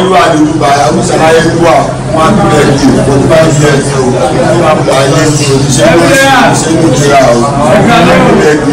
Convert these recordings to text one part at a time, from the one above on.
olúwa ní olúwa àwùjọ ayé wà wọn á dúró ẹbí o forty five years o ayé ní oníṣẹ́ oníṣẹ́ ní ìlera o dúró ẹbí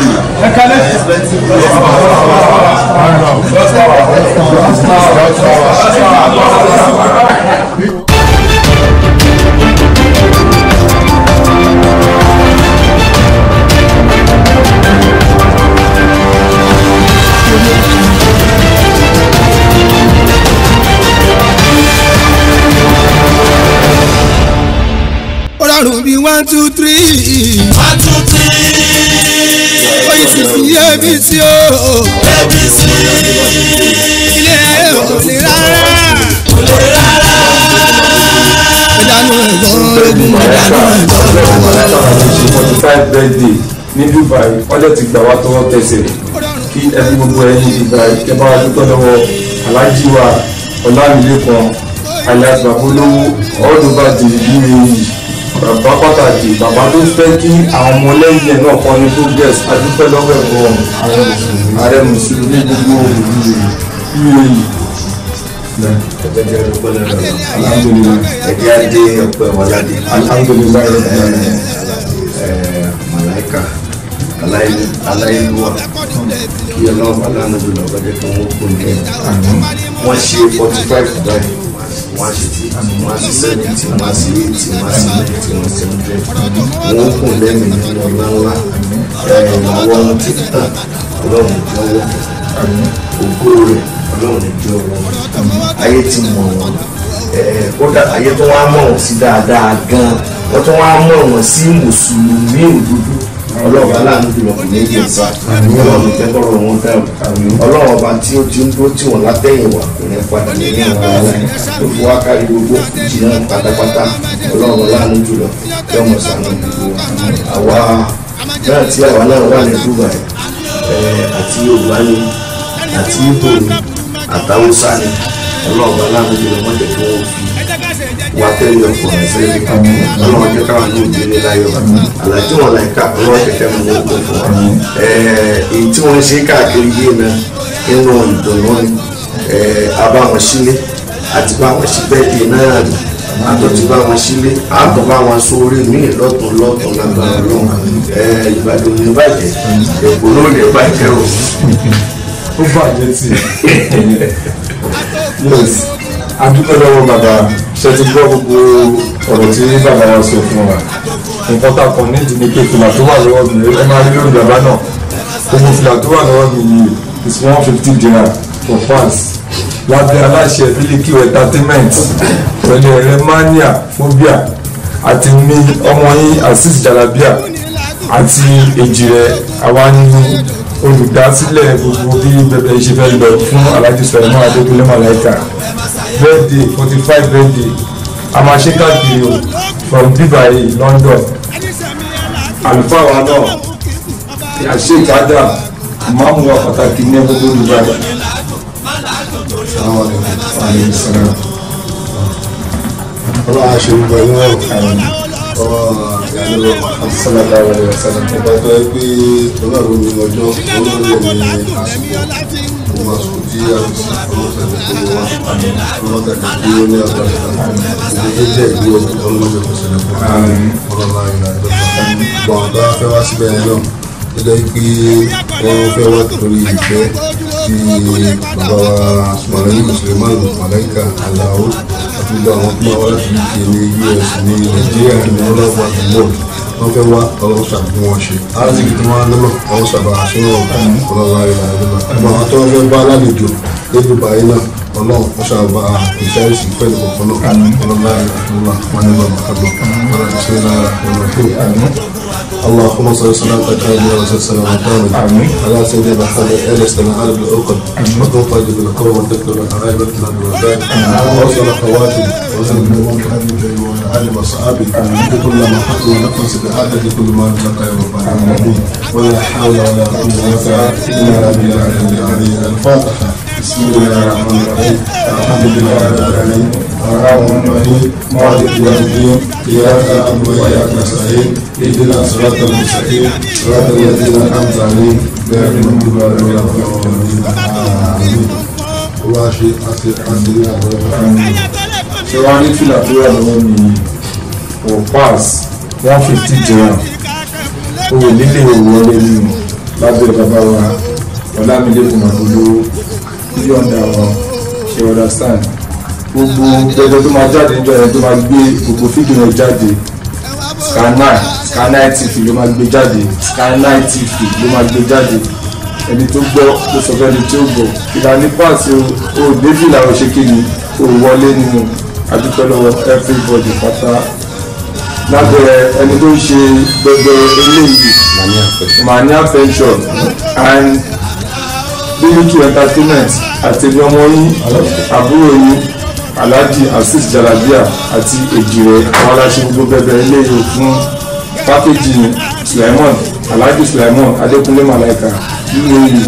ó rọrùn bí one two three. one two three. oyin sì sí abc o. abc. ilé ayé ò lè rárá. kò lè rárá. ìdánù ẹ̀gbọ́n ogun ìdánù ẹ̀gbọ́n. forty five birthday ní dubai wọ́n dẹ̀ ti gbà wá tọwọ́ tẹsẹ̀ kí ẹbí gbogbo ẹ̀yin dubai kẹ́ bá wa dúpẹ́ lọ́wọ́ alájí wa ọlámilékan alias babolówó ọdúnbà dìrì uae bàbá pàtàkì bàbá tó fẹ́ kí àwọn ọmọlẹ́yìn ẹ̀ náà kọ́ ní progress adúpẹ́ lọ́wọ́ ẹ̀kọ́ ààrẹ mùsùlùmí gbogbo uae. ẹ̀jẹ̀ adé ọ̀pẹ wọládé alhamdulilayi rabbil alamin. màláìka aláìlúwà kí ọlọ́run aláàánú bí lọ́ọ́ bàjẹ́ kí wọ́n kún ní wọ́n ṣe forty five báyìí wọ́n ṣe tí wọ́n ṣe seventy wọ́n ṣe eighty wọ́n ṣe ninety wọ́n ṣe hundred wọ́n kún lẹ́mìí nínú ọ̀la ńlá àwọn ohun tí tàn ọlọ́run jọ̀wọ́ ògo rẹ̀ ọlọ́run jọ̀wọ́ ayé ti mọ̀ wọ́n kódà ayé tó wá mọ̀ wọ́n sí dáadáa gan wọ́n tó wá mọ̀ wọ́n sí mùsùlùmí òdodo ọlọ́run aláàánú jùlọ kò ní í gbèsà ọlọ́run tẹ́kọ̀rọ̀ wọn dàrú ọlọ́run ọba tí ó ti ń dúró tí wọ́n látẹ̀yìn wá kò ní padà lẹ́yìn àwọn aláìní tó fi wá kárí gbogbo jìnnà pátápátá ọlọ́run aláàánú jùlọ tí ọmọ sànù gbogbo àwa náà tí àwa náà wà ní Dubai àti Yorùbá ni àti Ìgbò ni àtàwùsá ni ọlọ́run aláàánú jùlọ wọ́n jẹ́ kí wọ́n fi wá tẹ́lẹ̀ ọkùnrin sílẹ̀ ọlọ́run jẹ́ káwọn ní ìdílé láyọ̀ àlàjì wọn láìka ọlọ́run kẹ̀kẹ́ mú wọn kó fún wa èyí tí wọ́n ṣe káàkiri yìí náà nínú ìdùnnú ni abá wọn sílé àti bá wọn sí bẹ́ẹ̀dì náà rí àtọ̀ tí bá wọn sílé àtọ̀ bá wọn sórí míì lọ́tún lọ́tún lágbára lọ́wọ́ ìbàdàn ní bàjẹ́ èkó ló lè bàjẹ́ o. ó bàjẹ́ tí yes adúpẹ́ lọ́wọ́ bàbá ṣe ti gbọ́ gbogbo ọ̀rọ̀ tí bàbá wa sọ fún wa nǹkan tá a kàn nídìí ni pé fìlà tó wà lọ́wọ́ mi ẹ máa rí lórí bàbá náà gbogbo fìlà tó wà lọ́wọ́ mi yìí is one fifty dinar for pass lábẹ́ aláṣẹ bílíkì entertainment pẹ̀lú ẹ̀rẹ́ mania phobia àti mi ọmọ yín azeez jalabia àti èjì rẹ̀ àwa nínú olùdásílẹ̀ gbogbo bí bẹ̀bẹ̀ ṣe fẹ́ lọ fún alhaji sọ̀rọ̀ adékúnlé malaika birthday forty five birthday a máa ṣe káàkiri o from dubai london àlùfáà wa náà yàṣẹ ìkádà máàmù wa pàtàkì ní gbogbo dubai. ọlọ́run aṣọ ìgbà yín wọ̀ ọ̀rọ̀ ìyàlẹ́ sallallahu alaihi wasallam. ọba tó yẹ pé ọlọ́run ní ọjọ́ olóòrè ní àsìkò ọmọ àsìkò tí a fi sí ọlọ́sẹ̀lẹ̀ tó wà ọlọ́sẹ̀lẹ̀ tí ó ní àgbàdo òun tó jẹ́ ìlú ọlọ́sẹ̀lẹ̀ tó ṣẹlẹ̀ fún ọlọ́lá ìlà ìjọba gbọ̀n tó wá fẹ́ wá síbẹ̀ yẹn náà tó jẹ́ pé wọ́n fẹ́ wá torí ìfẹ́ tí bàbá wa sùmọ̀lẹ́yìn mùsùlùmí màláìka aláwọ̀ àti gbogbo àwọn tó máa wá láti uk ní us ní nàìjíríà ní ọlọ́wọ́ àdúgbò wọ́n fẹ́ wá ọlọ́wọ́ sàbí wọn ṣe aláàzìkì tó máa ń lọ́nà ọwọ́ sàbà àṣírí ọlọ́wọ́ ayélujára àdúgbò àgbà àwọn tó fẹ́ bá alálejò ní dubai náà ọlọ́run wọ́n ṣàbà ìṣàìsì fẹ́ẹ̀lì kọ̀ọ̀kan náà ọlọ́wọ́ ayélujára wọn ní bàbá àgbà wọn àti sẹ́yìn náà ọlọ́wọ́ اللهم صل وسلم على وسلم وبارك على سيدنا محمد ال سلام على العقد وكن طيب القوم وتكتب الحبايب وتكتب الوداد وصل خواتم وصل بالموت وعلى اله وصحابه بكل ما حق ونفس بعدد كل ما رزق يا رب العالمين ولا حول ولا قوه الا بالله العلي الفاتحه بسم الله الرحمن الرحيم الحمد لله رب العالمين الرحمن الرحيم مالك يوم الدين اياك نعبد واياك نستعين اهدنا صراط المستقيم صراط الذين انعمت عليهم غير المغضوب عليهم ولا الضالين امين ó wá ṣe àti àti ní àgbọ̀dọ̀ ṣé wàá ní fìlà tó wà lọ́wọ́ mi for pass one fifty dirham owó lílé ìwọlé nínú lábẹ́ bàbá wa ọ̀làmílẹ́kùn àbúlò yọ̀ǹda wọn ṣe understand gbogbo gbẹdẹ tó máa jáde níjọ yẹn tó máa gbé gbogbo fídíò yẹn jáde scanline scanline tv ló máa gbé jáde scanline tv ló máa gbé jáde ẹni tó gbọ́ ló sọ fẹ́ni tí ó gbọ́ ìlànà pàṣẹ o david làwọn ṣe kí ni o wọlé nínú adúpẹ́ lọ́wọ́ everybody pátá lábẹ́ ẹni tó ń ṣe gbogbo eléyìí mania pension and bílíkì entertainment àti ẹgbẹ́ ọmọ yín àbúrò yín alhaji asis jalabia àti èjìrè àwọn aláṣẹ gbogbo bẹbẹ eléyìí fún pákéjì sulaimon alhaji sulaimon adékúnlé malaika nínú yìí.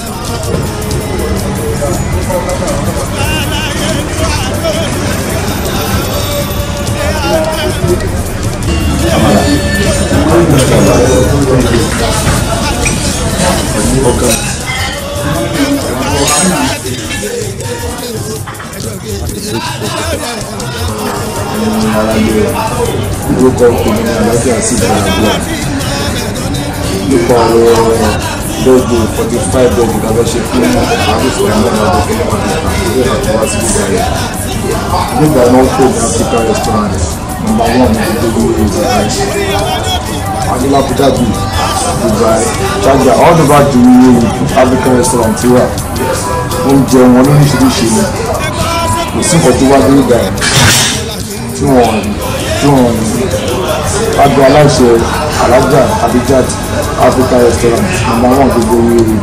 orúkọ ọkùnrin ní alájà sí ìdárayá nípa ọ̀rọ̀ lóògbé forty five bẹ́ẹ̀ni lábẹ́ ṣe fún àdúgbò ẹ̀mọ́ náà lókè nípa ìgbà tó wá sí ìgbà yẹn nígbà náà kó ní Africa restaurant number one ní gbogbo ìgbà yẹn adúlápútà bíi Dubai Sharjah all over the world African restaurant ti wà oúnjẹ wọn lóríṣiríṣi ni kò sí nǹkan tó wá dé ìgbà yẹn tí wọ́n tí wọ́n agbo aláṣẹ alájà abijad africa restaurant number one gbogbo wíwí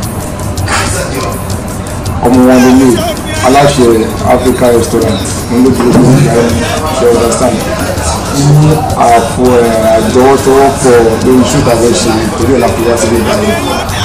ọmọ wọn lélẹ̀ aláṣẹ africa restaurant nílò gbogbo ìgbà yẹn ṣe understand ní àpò àjọwọ́tọwọ́pọ̀ lórí ṣúgà fẹ́ ṣe torí ẹ̀ lápò wá sílé ìgbà yẹn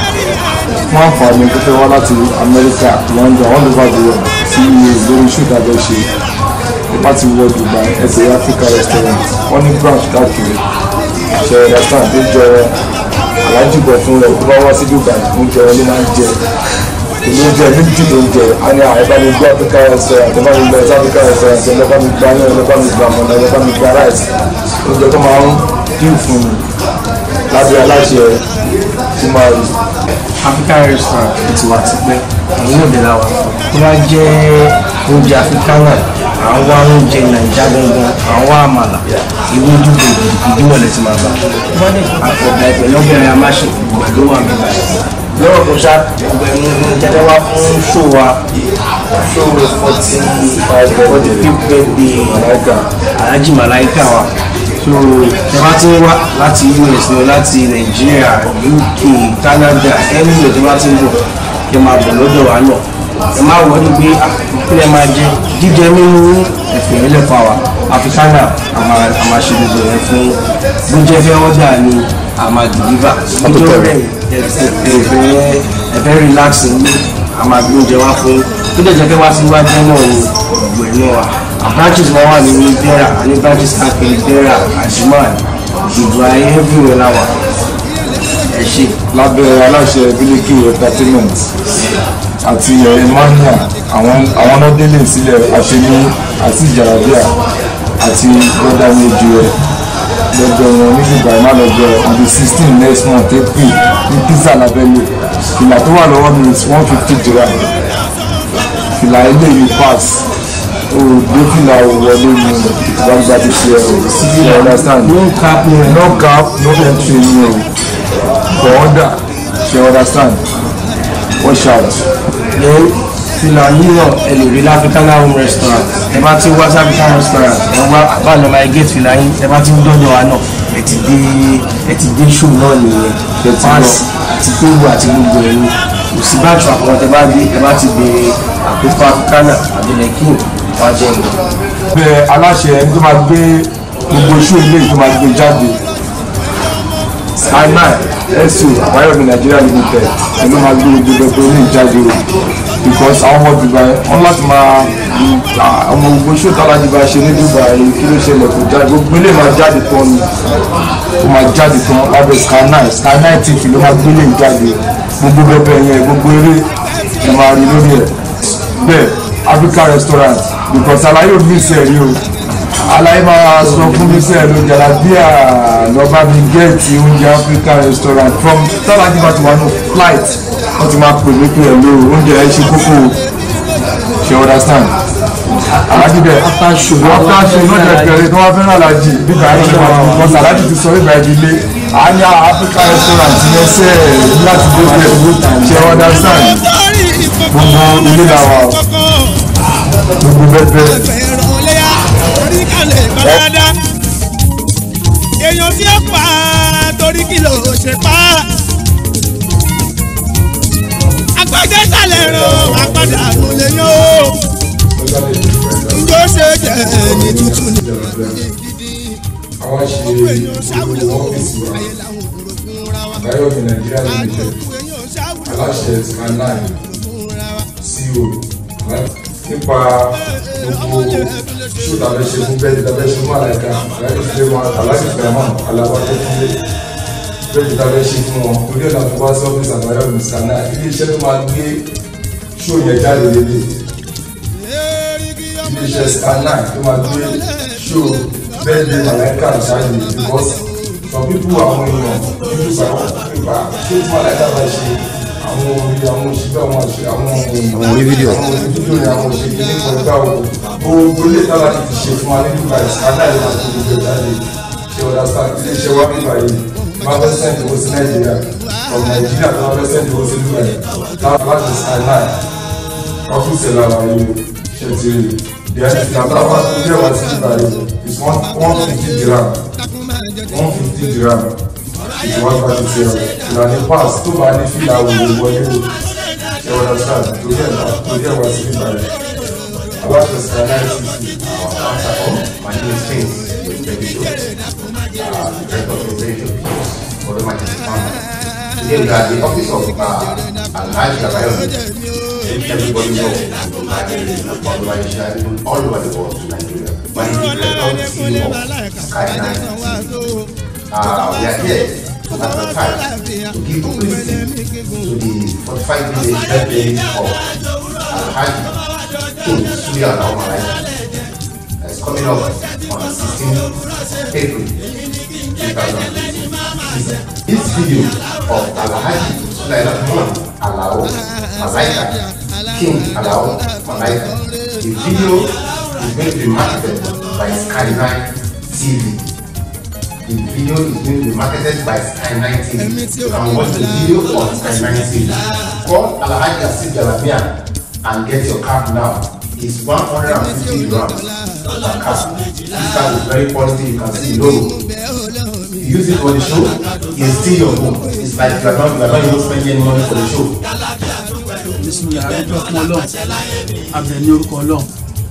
fún àǹfààní tó fẹ́ wá láti amẹ́ríkà london all over the world sí lórí ṣúgà fẹ́ ṣe ipa ti wọ dubai ẹsẹ̀ africa restaurant wọ́n ní branch káàkiri ṣe understand tó jẹ alájùbọ̀ fún rẹ̀ tó bá wá sí dubai oúnjẹ wọn ló máa ń jẹ èmi oúnjẹ ní jù tó ń jẹ a ní àìbá mi gbọ́ africa restaurant ẹ̀bá mi gbọ́ ẹ̀sẹ̀ africa restaurant ẹ̀lẹ́bá mi gbọ́ ayé ẹ̀lẹ́bá mi gbọ́ àmọ́nà ẹ̀lẹ́bá mi gbọ́ rice oúnjẹ tó máa ń dín fún mi lábẹ́ aláṣẹ tí máa rí. african restaurant ti wà tipẹ́ àwọn òde làwà tó bá jẹ́ oúnjẹ africana àwọn wá oúnjẹ nàìjíríà gangan àwọn wá àmàlà ìwé dúdú ìdíwọ̀ lẹ́tì máa bá àpọ̀gbà ìpẹ̀lú ọ̀bẹ̀rẹ̀ amáṣe ìgbàdo wà nígbà lọ́rọ̀ tó ṣá ọ̀gbẹ̀ni jẹ́jẹ́ wá fún ṣó wa ṣó forty five forty fifth birthday alhaji malaika wa so ẹ bá ti ń wá láti us ní láti nàìjíríà uk canada anywhere tó bá ti ń bọ̀ ẹ máa bọ̀ lọ́dọ̀ wa náà ẹ máa wọ ní pé àkílẹ̀ máa jẹ jíjẹ mímú ẹ̀fẹ̀ ẹlẹ́fà wa africana a máa ṣe gbogbo ẹ̀ fún bó jẹ́ fẹ́ ọ́dà ni a máa deliver níjọ́ rẹ̀ ẹ̀fẹ̀ ẹ̀fẹ̀ relax ní a máa gbé oúnjẹ wá fún tó dẹ̀ jẹ́ pé wá sí wájú náà ni ọ̀gbẹ̀ náà wà branches wọn wà ní dera ní branches káàkiri dera ajiman dubai everywhere la wà ẹ ṣe. lábẹ́ aláṣẹ bílíkì entertainment àti emmanuel àwọn àwọn náà délé sílẹ̀ àṣemí àti ìjàràbíà àti brother méjì rẹ̀ lọ́jọ́ wọn ní dubai má lọ́jọ́ on the sixteen next month april ní pizza labẹ́lẹ̀ fìlà tó wà lọ́wọ́ mi is one fifty dirham fìlà eléyìí pass òde fìlà wọlé ní gbangba ti ṣe ẹ̀ sí you understand no cap no no cap no entry ní o for order she understand watch out. then fìlà yìí náà ẹ lè rí láfíkánná home restaurant ẹ bá ti wá sí african restaurant ẹ wá àbálọ máa gate fìlà yìí ẹ bá ti ń dọ́dọ̀ wa náà ẹ ti dé ẹ ti dé show náà nìyẹn fans àti tóògùn àti gbogbo ẹ̀yìn kò sí báàtù àpọ̀wọ́n tẹ bá dé ẹ bá ti béèrè àkókò africana àbẹ̀lẹ̀kìn wájú ẹ̀ bẹ́ẹ̀ aláṣẹ ẹni tó máa gbé gbogbo iṣu ilé tó máa gbé jáde skyman ẹsù àbáyọ̀mí nàìjíríà limited ẹni máa gbé gbogbo gbogbo ilé jáde o because àwọn ọmọ dubai wọn láti máa ọmọ gbogbo iṣu tálájú bá ṣe ní dubai kí ló ṣẹlẹ̀ kó jáde gbogbo ilé máa jáde tán ni ó máa jáde tán lábẹ́ skyman skyman tv ló máa gbé ilé jáde gbogbo bẹ́ẹ̀ yẹn gbogbo eré ẹ máa rí lórí ẹ̀ bẹ́ẹ̀ Africa restaurant because alaye ò ní sẹ́ẹ̀rí o alaye máa sọ fún mi sẹ́ẹ̀ ló jàlábíà lọ́ba mi gẹ́ẹ̀tì oúnjẹ Africa restaurant from tálájú bá ti wà ní flight wọ́n ti máa pè mí pé ẹ̀ ló oúnjẹ ẹ̀ ṣe kókó o ṣe understand alájí bẹ after show after show náà jẹ pẹ̀lú tí wọn fẹ́ràn alájí bíbá ẹ ṣe máa wọn sọ alájí ti sọ bíbá ẹ di ilé àáyá Africa restaurant yẹn sẹ láti dé bẹ ṣe understand gbogbo ilé làwà gbogbo bẹbẹ. èèyàn tí ó pa torí kí ló ṣe pa agbẹjẹ sálẹ̀ ràn àpàdà ló lè yàn ó njó ṣe jẹ ní tútù ní gidi àwa ṣe gbogbo èèyàn ṣàwùlẹ̀ olùwọ́ ó ọ́fíìsì wa ayé làwọn òkúrò fúnra wa Báyọ̀mí Nàìjíríà limited gbogbo èèyàn ṣàwùlẹ̀ aláṣẹ scanline fúnra wa. CEO nípa gbogbo ṣó tàbí ṣe fún bẹ́ẹ̀ tàbí ṣe fún àlàkà láti fi wọn aláṣẹ fẹ́ràn aláwa tó fúnlé bẹ́ẹ̀ tàbí ṣe fún wọn torí ẹ̀nà tó bá sí ọ́fíìsì àbáyọ̀ ní scanline ilé iṣẹ́ tó máa gbé ṣó yẹn jáde lélẹ̀ ilé iṣẹ́ scanline tó máa gbé ṣó bẹ́ẹ̀ lé àlàkà jáde because some people àwọn èèyàn nínú ìgbà wọn ìgbà ṣé fún àlàkà bá ṣe àwọn orí àwọn òṣìṣẹ́ àwọn àṣẹ àwọn àwọn orí fídíò àwọn orí fídíò ni àwọn òṣèlú ní kọjá o gbogbo ilé tábà ti fi ṣe fún wa nínú ìgbà ìsìkádà ìlú àti gbogbo ìjáde ṣe ọ̀dà sáà ilé iṣẹ́ wa nígbà yìí máa fẹ́ sẹ́ǹdì owó sí nàìjíríà from nàìjíríà tó máa fẹ́ sẹ́ǹdì owó sí dubai láti skyline ọ́fíìsì làwọn yìí ṣe ti rí ìyá ìfìyàtọ̀ àwọn tó jẹ́ wá sí ìgbà yìí is one one fifty dirham one fifty dirham ìwọ́n bá ti ṣe ọ̀rọ̀ ìlànà pass tó bá ní fìlà òwò wọlé o ṣe wọ́n lọ sáà torí ẹ̀ náà torí ẹ̀ wá sí ìgbà yìí aláṣẹ skyline city My name is Faith with Baby Show, uh, Director of Residential Peace for the Majesty Family. Today we are at the office of uh, Alhaji Abayomi. Everybody knows Bangladesh, all over the world to Nigeria. But he's the Director CEO of Skyline TV. Uh, we are here to advertise, to give publicity to the 45 village birthday of Alhaji King Suya Laumalaika. It's coming up on 16th April 2018. This video of Alhaji Sulaila Mon Alao Malaika, King Alao Malaika, the video is going to be marketed by Skyline TV. The video is going to be marketed by Skyline TV. You can watch the video on Skyline TV. Call Alhaji Asif Jalabia and get your card now. It's 150 grams per card. This card is very quality. You can see the logo. You use it for the show, it's still your home. It's like you are not, you are not even spending any money for the show. bisimilá adúgbò fún ọlọ́run abẹ ní orúkọ ọlọ́run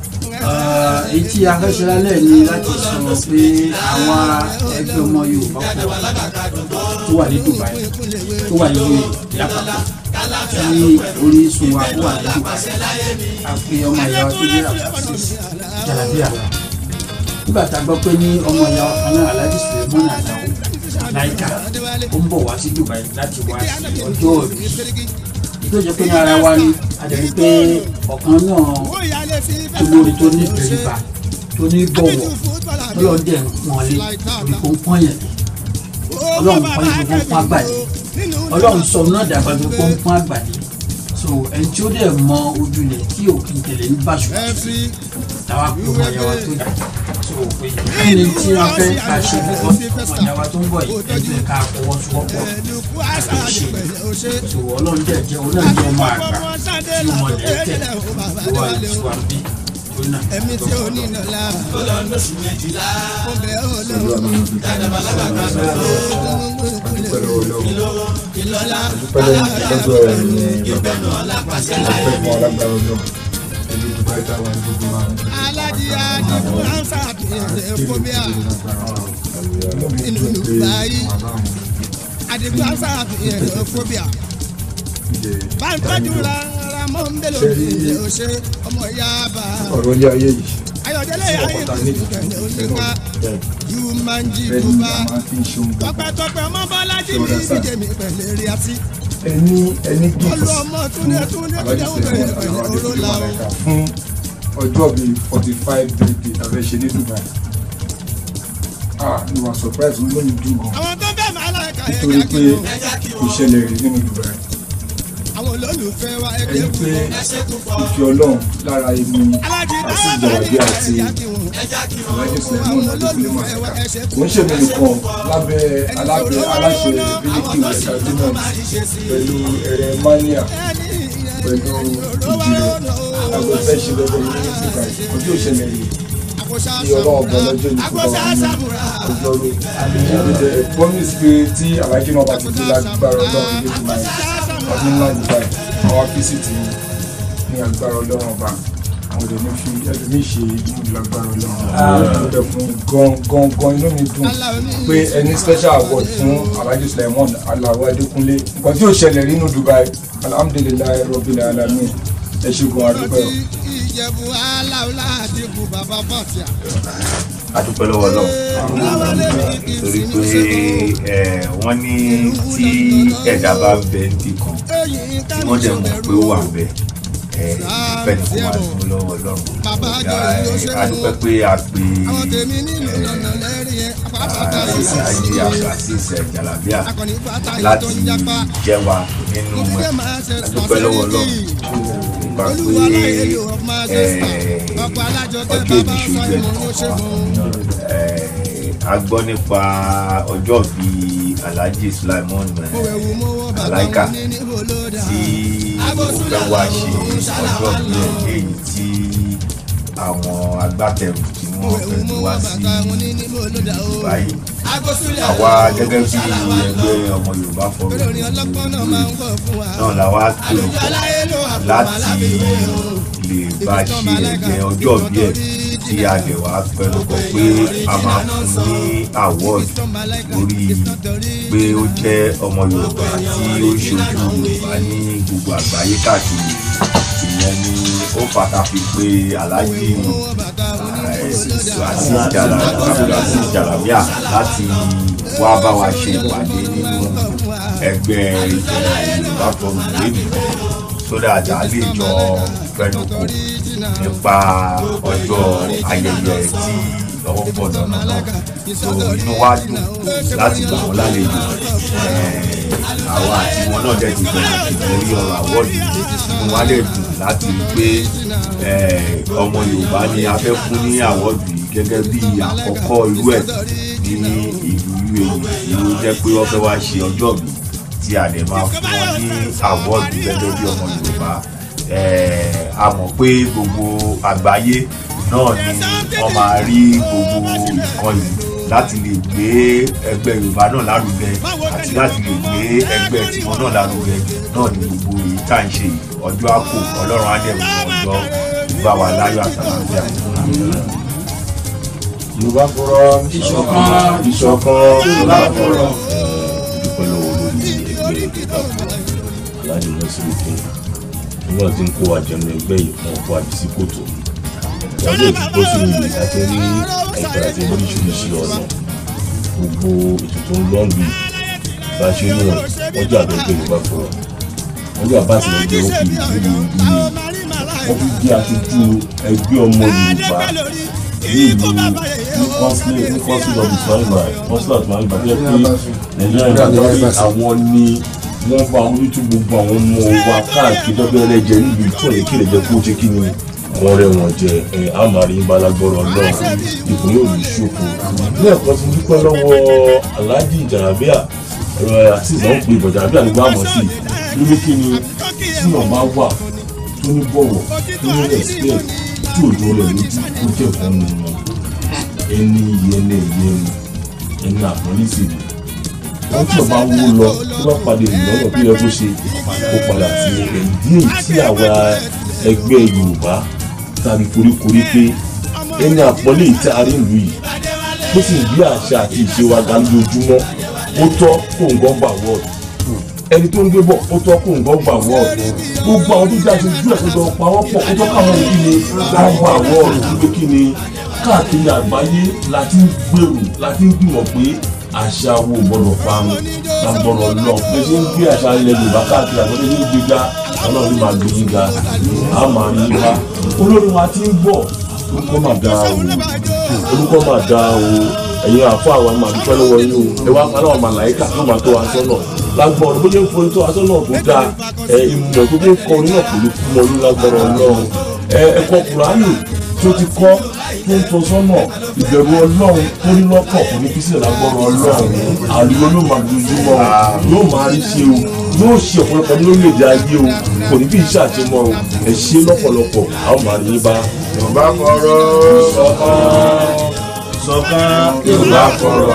èyí tí a fẹ́ ṣe lálẹ́ ni láti sọ pé àwọn ẹgbẹ́ ọmọ yorùbá pọ̀ tó wà ní dubai tó wà ní lápapọ̀ tí orísun wa ó wà ní dubai a pe ọmọ ìyá wa tó jẹ́ abdulaziz jalabiya nígbà tá a gbọ́ pé ní ọmọ ìyá wa kan náà alhaji suleiman ajawo láìka ó ń bọ̀ wá sí dubai láti wá sí ọjọ́ òbí tó jẹ́ pé ní ara wa ni a dẹ̀ rí pé ọ̀kan náà olórí tó ní ìbẹ̀rìbà tó ní bọ̀wọ̀ tọ́lọ́ dẹ̀ ń pọ́n lé ibi kò ń pọ́n yẹn ọlọ́run pọ́n yẹn kò ń pọ́n àgbàdì ọlọ́run sọ náà dàgbà tó kò ń pọ́n àgbàdì so ẹni tí ó dẹ̀ mọ ojúlẹ̀ tí òkè tẹ̀lé ń bàṣọ táwa pé ọmọ ìyá wa tó yà so pé kí ni tí wọ́n fẹ́ ká ṣe fún ọmọ ìyá wa tó ń bọ̀ yìí ẹgbẹ́ ká fọwọ́sowọ́pọ̀ ká ṣe so ọlọ́run dẹ̀ jẹ́ òun náà jẹ́ ọmọ àgbà tí ọmọ lẹ́tẹ̀ tó wà ní suwambi tó náà ẹ̀mí tí ó ní ìnàlá mo bẹ̀ ọ́ lọ́wọ́ ìlọ́lá pẹ̀lẹ́ lọ́dọ̀ ẹ̀ ní bàbá mi ọpẹ́ fún alágbára ọjọ́ ìlú dubai táwa ní gbogbo wa alájí àdìbò ansa àbẹ̀rẹ̀ fóbíà inú dubai àdìbò ansa àbẹ̀rẹ̀ fóbíà báńtọ́jú rárá mọ́ ń bẹ̀rẹ̀ òbí ilé ọ̀ṣẹ́ ọmọ ìyá bá ọ̀rọ̀ ilé ayé yìí ayọ̀dẹ́lẹ̀ ayé ìdúgbẹ̀lẹ̀ òṣèkà yóò máa ń jí bẹ́ẹ̀ ni bùbá a máa fi ń ṣe ohun gbàgbọ́ tọpẹ́tọpẹ́ ọmọ bọ́lájí mi díje mi pẹ̀lẹ́ rí àti ẹni ẹni gift olùọmọ túnde túnde alájí kọjá sẹ́yìn òbẹ̀rẹ̀ àwọn pẹ̀lú adékúnlé òrùlà o. mọ̀lẹ́ka fún ọjọ́ bíi forty five birthday tàbí ṣe ní Dubai ah ni wàá surprise wọn lóyún dùn gan àwọn tó fẹ́ máa láìka ẹ̀ nítorí pé jákè o. kò ṣẹlẹ̀ rí nínú Dubai àwọn olólùfẹ́ wa ẹgbẹ́ ẹni pé fún ìfẹ́ ọlọ́run lára èmi alájí àti dáhà ìjọba bí àti jákè wọn. alájí sẹ́yìn adékúnlé mọ̀lẹ́ka kò ń ṣèmi nìkan lábẹ́ alábẹ́ aláṣẹ bílíkì entertainment pẹ̀lú ẹ̀rẹ̀ mania pẹ̀lú ìjìnlẹ̀ agbẹ́fẹ́ ṣe lọ́dọ̀ ní Dubai ọjọ́ ìṣẹ̀lẹ̀ yìí ní ọlọ́run bọ́ lọ́jọ́ ní kúkọ́ ọjọ́ rẹ̀ ìdílé promise pé tí alájí náà bá ti dé lágbára ọlọ́run ní Dubai ọdún ńlá Dubai àwọn fíṣítì ní agbára ọlọ́run ọba àwọn ọdẹ ní fi ẹlòmí ṣe ìdúró lágbára ọlọ́run ó dẹ̀ fún gan gan gan inú mi dùn pé ẹni special award fún alhaji Sulaiman Alao Adékúnlé nǹkan tí ó ṣẹlẹ̀ nínú Dubai alhamdulilayi rabbil alamin ẹ ṣe gan adúpẹ́ o. ìjẹ̀bù aláwọ̀lá àdìgún bàbá fàtíà. adúpẹ́ lọ́wọ́ lọ́wọ́ torí pé ẹ, wọ́n ní tí ẹ̀dá bá ń bẹ níbì kan tí wọ́n dẹ̀ mọ̀ pé ó wà ń bẹ ẹ, ìfẹ́ ni kò máa dúró lọ́wọ́ lọ́rùn adúpẹ́ pé a pè àwọn tèmi nínú ọ̀nà lẹ́rìí ẹ̀ pápátá àṣìṣe ayé àṣìṣe jàlábíà akọni bàtà yìí tó láti ń japa. jẹ́ wa nínú ẹ̀ adúpẹ́ lọ́wọ́ lọ́wọ́ nípa pé ẹ, ọjọ́ ìbí ṣojú ẹ̀ kọ̀ọ̀kan Eh, a gbọ́ nípa ọjọ́ bí alhaji sulaimon eh, alaika tí ó fẹ́ wá ṣe ọjọ́ bí ẹ̀ èyí tí àwọn agbátẹrù tí wọ́n fẹ́ gbé wá sí Dubai àwa gẹ́gẹ́ bí ẹgbẹ́ ọmọ Yorùbá Forum náà la wá pè láti lè bá ṣe ẹ̀jẹ̀ ọjọ́ bí ẹ̀ tí a lè wá pẹ̀lú kọ pé a máa fún ní award lórí pé ó jẹ́ ọmọ Yorùbá tí ó ṣojú Yorùbá ní gbogbo àgbáyé káàkiri ìyẹn ni ó pàtàkì pé Alhaji Azeez Azeez Jalabia láti wá bá wa ṣe ìpàdé nínú ẹgbẹ́ Yorùbá Forum lẹ́nu sódà àjà lè jọ fẹnukò nípa ọjọ́ ayẹyẹ tí lọ́wọ́ pọ̀ lọ́nà náà so inú wa dùn láti gbà wọ́n lálejò àwọn àti wọn náà dẹ̀ ti bẹ̀rẹ̀ ìgbórí ọ̀rọ̀ àwọ̀dù inú wa dẹ̀ dùn láti rí pé ọmọ Yorùbá ni a fẹ́ fún ní àwọ̀dù yìí gẹ́gẹ́ bí àkọ́kọ́ irú ẹ̀ ní ìlú UAE tí ó jẹ́ pé wọ́n fẹ́ wá ṣe ọjọ́ mi tí a lè máa fún wọn ní àwọ̀dù gẹ́gẹ́ bí ọmọ Yorùbá a mọ̀ pé gbogbo àgbáyé náà ni wọ́n máa rí gbogbo nǹkan yìí láti lè gbé ẹgbẹ́ Yorùbá náà lárugẹ àti láti lè gbé ẹgbẹ́ tiwọn náà lárugẹ náà ni gbogbo èyí tá à ń ṣe yìí ọjọ́ àpò Ọlọ́run á dẹ̀ mú ọjọ́ ìgbà wà láyọ̀ àtàlàfíà. Yorùbá Forum Ìṣọ̀kan. ìṣọ̀kan Yorùbá Forum. dúpẹ́ lọ́wọ́ lórí ẹgbẹ́ Yorùbá Forum aláàjì lọ́sibí fún nígbà tí ń kó àjẹmọ́ ẹgbẹ́ yìí fún ọkọ̀ àbísí kòtò ìyájọ́ ìdìbò sí ìlú àti rí ẹgbẹ́ àti oríṣiríṣi ọ̀nà gbogbo ètò tó ń lọ́ọ̀lù yìí bá ṣe ń wọ̀n wọ́n jẹ́ àbẹ̀ ẹgbẹ́ Yorùbá Forum wọ́n jẹ́ àbá àtìlẹ́yìn ẹgbẹ́ òkè ìlú ìlú wọ́n fi jẹ́ aṣojú ẹgbẹ́ ọmọ Yorùbá ní ìlú ní kọ́nsílẹ̀ ní kọ́nsílẹ̀ ọ̀bì sọ́yìnbà kọ́nsílẹ̀ ọ̀tún àgbà tó yẹ pé nàìjíríà ń gbàgbọ́ pé àwọn ni wọ́n bá ojú gbogbo àwọn ọmọ wa káàkiri dọ́gbẹ́ ẹlẹ́jẹ̀ níbi tí òye kí lè jẹ́ kó ṣe kí ni wọ́n rẹ̀ wọ́n jẹ ẹ̀ àmàrí ń balagbọ́rọ̀ náà ipò yóò ní ṣòfò ní ẹ̀kọ́ ti dúpẹ́ lọ́wọ́ Alhaji Jalabia ẹ̀rọ àti ìmọ̀ ń pè bọ̀ Jalabia nígbà mọ̀ sí lórí kí ni tí wọ́n bá wà tó ní bọ̀wọ̀ tó ní respect tí òjò rẹ̀ lójú kó jẹ́ fún un ẹni ìyẹnẹ ìyẹnu ẹni àpọ́nlé sì ni wọ́n tí ọba wó lọ tó bá padà ìlọ́nà tó yẹ kó ṣe kó padà sí ẹ̀dí èyí tí àwa ẹgbẹ́ Yorùbá tàbí koríkorí pé ẹni àpọ́nlé yìí tí a rí ìlú yìí tó sì ń gbé àṣà àti ìṣe wa ga lójoojúmọ́ ó tọ́ kó ń gbọ́n gbà wọ́ọ̀dù ẹni tó ń gbé bọ̀ ó tọ́ kó ń gbọ́n gbà wọ́ọ̀dù gbogbo àwọn tó jáde ojú ẹ̀ tó jọ pa wọ́n pọ̀ ó tọ́ káwọn kí ni gbọ́n gbà wọ́ọ̀dù tó kí ni káàkiri àgbáyé la ti ń gbèrò la ti ń gbìmọ̀ pé àṣà wo gbọ́dọ̀ parun lágbọ́dọ̀ lọ bí ṣe ń gbé àṣà ilẹ̀ yorùbá káàkiri àgbọ̀dọ̀ ní gbígbá ọlọ́run máa gbé yín ga á máa yín wá olórin wa ti ń bọ̀ orúkọ máa da o orúkọ máa da o ẹ̀yin àfọ àwọn máa dúpẹ́ lọ́wọ́ yín o ẹ wá paná ọmọ àlàyékà náà máa tó aṣọ náà lágbọ́n bó ṣe ń forí tó aṣọ náà tó dáa ẹ ìmọ̀ tó fi ń kọ orin náà kò ní kú mọ́ ní lágbọ́n ọlọ́run ẹ ẹ̀kọ́ kùránì tó ti kọ́ tó ń tọ́ sọ́nà ìbẹ̀rù ọlọ́run tó ní lọ́kàn kò ní fi sílẹ̀ lágbọ́n ọlọ́run àlùyọ ló máa dojúmọ́ yóò máa rí ṣe o yóò ṣe ọ̀pọ̀lọpọ̀ ní orílẹ̀-èdè ayé o kò ní bí iṣẹ́ àṣemọ́ o ẹ ṣe lọ́pọ̀lọpọ̀ a ó máa rí yín bá. yorùbá fọ̀rọ̀ sọ̀kan sọ̀kan yorùbá fọ̀rọ̀.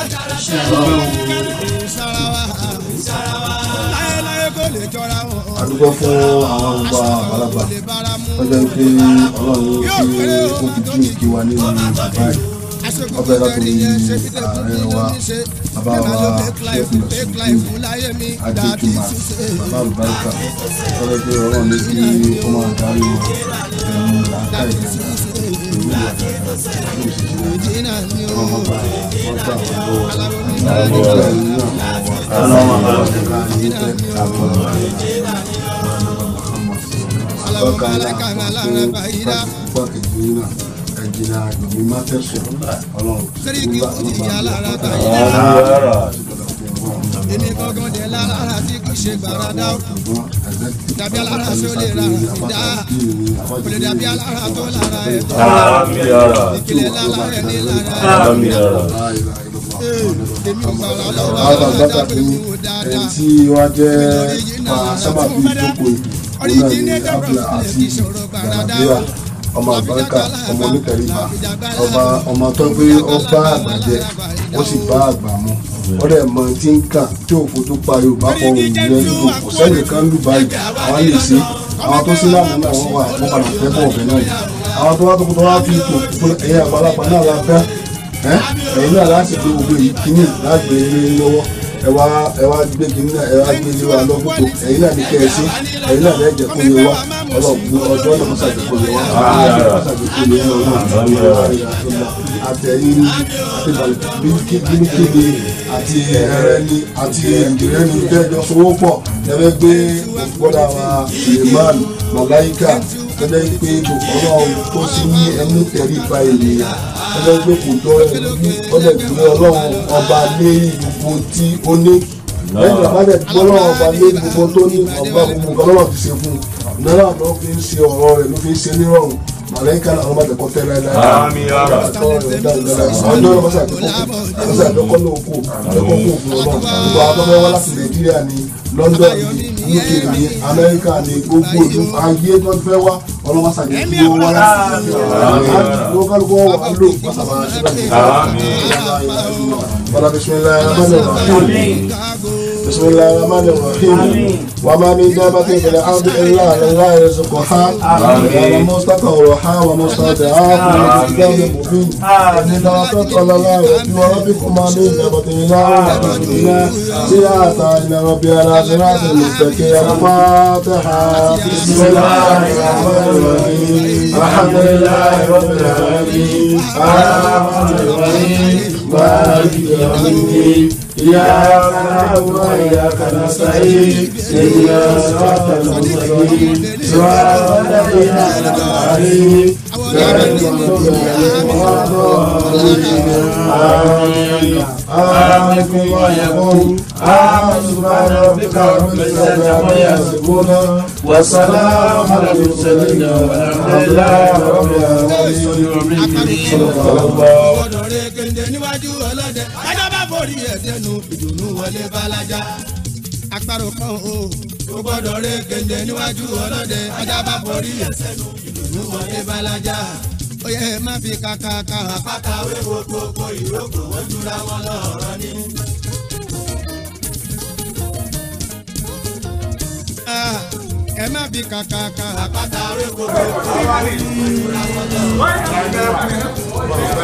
àdúgbò fún àwọn ọgbà àgbàlagbà lọ́jọ́ pé ọlọ́run tí ó fi jí òkè wa nínú dubai ọbẹ̀ látòrí ààrẹ wa bàbá wa ṣẹ́kù lọ́sùn adéjúmọ̀ bàbá àlùbáríkà lọ́jọ́ pé ọlọ́run ní kí ó máa darí ẹ̀mú làákà ìgbà ìlú ìwà ọmọ bá wọn gbà wọn lọ́wọ́ àwọn ọgbà ìlú náà wọn wà ẹ̀jìnà ìgbìmọ̀ mátẹ́sùn ọlọ́run èmi gangan dẹ̀ lára tí kì í ṣe gbàràdà dàbí alára tí ó lè ra ìdá kò lè dàbí alára tó lára ẹ̀ tó Àmín ara. ìkìlẹ̀ lára ẹ̀ ní lára ẹ̀ Àmín ara. èmi ò gbàrà lọ́wọ́ àwọn ọlọ́dà àgbàgbà pé pé mi ò ẹni dáadáa tí wọ́n jẹ́ pa sábàbí ìjókòó ìlú náà ní abdul aziz gàdàbíà ọmọ àbáríkà ọmọ onítẹ̀ríba ọba ọmọ tó gbé ọba àgbà jẹ ó sì bá àgbà mu ó dẹ̀ mọ tí ń kà tí òfò tó pa yorùbá kọ òun yẹn nígbò kò sẹ́yìn kan lù báyìí àwọn lè ṣe àwọn tó sí lánàá náà wọ́n wà wọ́n padà fẹ́ bọ̀ ọ̀bẹ náà yìí àwọn tó wá tó tó wá fi tò ẹ̀yìn àgbàlagbà náà la fẹ́ ẹ̀yin náà láti gbé gbogbo yìí kíní lágbè ilé lọ́wọ́ ẹ wá ẹ wá gbé kíní náà ẹ wá gbé ilé wa lọ́gbọ́tò ẹ̀yin náà ní kẹ́ ẹ sí ẹ̀yin náà lẹ́jẹ̀ kó lè wá ọlọ́gbọ́n ọjọ́ náà mọ́sàgbé kó lè wá mọ́sàgbé kó lè wá ọlọ́run àtẹ̀yìn àti bíríkìlì àti ẹ̀rẹ́ni àti ìdìrẹ́ni tẹ́jọ́ sowó pọ̀ ẹ̀fẹ́ gbé gbọ́dọ̀ wa suleiman malaika tẹ́lẹ̀ pé ọlọ́run tó sí ní ẹnu tẹ̀rí ba ènìyàn tẹ́lẹ̀ pé kò tọ́ ẹbí ọ̀dẹ̀ gbé ọlọ́run ọba lé gbogbo tí ó ní lẹ́yìn àbádẹ́ gbé ọlọ́run ọba lé gbogbo tó ní ọba gbogbo ọlọ́run ti ṣe fún un náírà ló fi ń ṣe ọ̀rọ̀ rẹ̀ ló fi ń ṣe nírọ̀rùn màlẹ́kà làwọn bá tẹ̀kọ́ tẹ́lẹ̀ láyé. Àmín ara. ọjọ́ ló bọ́sà àdókò bọ́sà àdókò ló kó àdókò kó fún ọ náà gbogbo àwọn tó wá láti nàìjíríà ní london ní uk ní amẹ́ríkà ní gbogbo ìlú ayé tó fẹ́ wá ọlọ́mọsà ní kí wọ́n wá láti ló kálukú wà lò bọ́sà máa ṣe báyìí. wàlá bisimilayi rahman rahim bisimilayi rahman rahim wàmà mi dábàá tó ìfẹ̀lẹ̀ ábí ẹ̀rọ àlọ́ يرزقها ومستقرها ومستودعها في كتاب مبين إن وقال الله وربكما من نبت الله ورسولنا سيئة إلى ربي على صراط المستقيم الفاتحة بسم الله الرحمن الرحيم الحمد لله رب العالمين الرحمن الرحيم مالك يوم الدين إياك نعبد وإياك نستعين اهدنا الصراط المستقيم صراط الذين أنعمت عليهم غير المغضوب عليهم ولا الضالين آمين آمين ويقول آمين سبحان ربك رب العزة عما يصفون والسلام على المرسلين والحمد لله رب العالمين صدق الله gbọ́dọ̀ rẹ kéde níwájú ọlọ́dẹ ajá bá forí ẹ̀ dẹnu ìdùnnú wọlé balaja àparò kan o ó gbọ́dọ̀ rẹ kéde níwájú ọlọ́dẹ ajá bá forí ẹ̀ sẹ́nu ìdùnnú wọlé balaja ó yẹ ẹ má fi kàkà kà àpáta wéwo gbogbo ìrókò wọ́n jura wọn lọ́rọ̀ ni. Ah, ẹ má fi kàkà kà àpáta wéwo gbogbo ìrókò wọ́n jura wọn lọ́rọ̀ ni.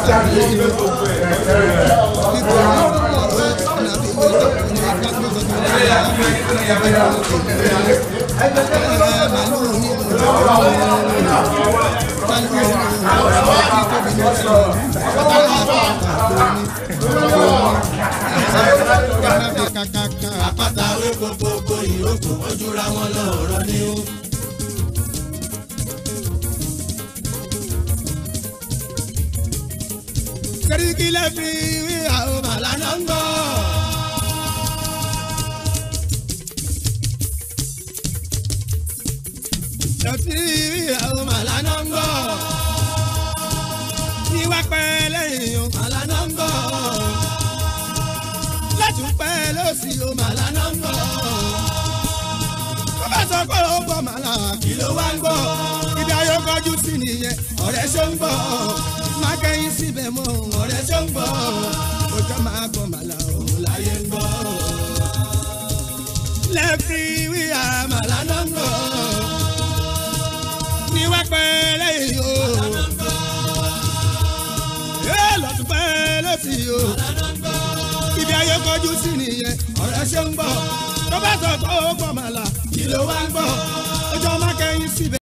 àpáta wé gbogbo ìrókò ojúra wọn lọ́rọ̀ ni ó. sẹ́ríkì lẹ́fì wí àwọn màlánà ń gbọ́. lẹ́fì wí àwọn màlánà ń gbọ́. níwá pẹ́ lẹ́yìn o màlánà ń gbọ́. látún pẹ́ lọ́sì o màlánà ń gbọ́. bàbá sọ pé ó gbọ́ màlá kí ló wá ń gbọ́. ibi ayọ́ kọjú sí nìyẹn ọ̀rẹ́ ṣó ń gbọ́ má kẹ́yìn síbẹ̀ mọ́ ọ̀rẹ́ tó ń gbọ́ ọjọ́ máa gbọ́ màlà òun láyé ń gbọ́. lẹ́fì wíyà màlà náà ń gbọ́ ní wá pẹ́ lẹ́yìn o yóò lọ́tún pẹ́ lọ́sì o ibi ayé kọjú sí nìyẹn ọ̀rẹ́ ṣe ń gbọ́ tó bá sọ pé ó gbọ́ màlà kí ló wá ń gbọ́ ọjọ́ má kẹ́yìn síbẹ̀.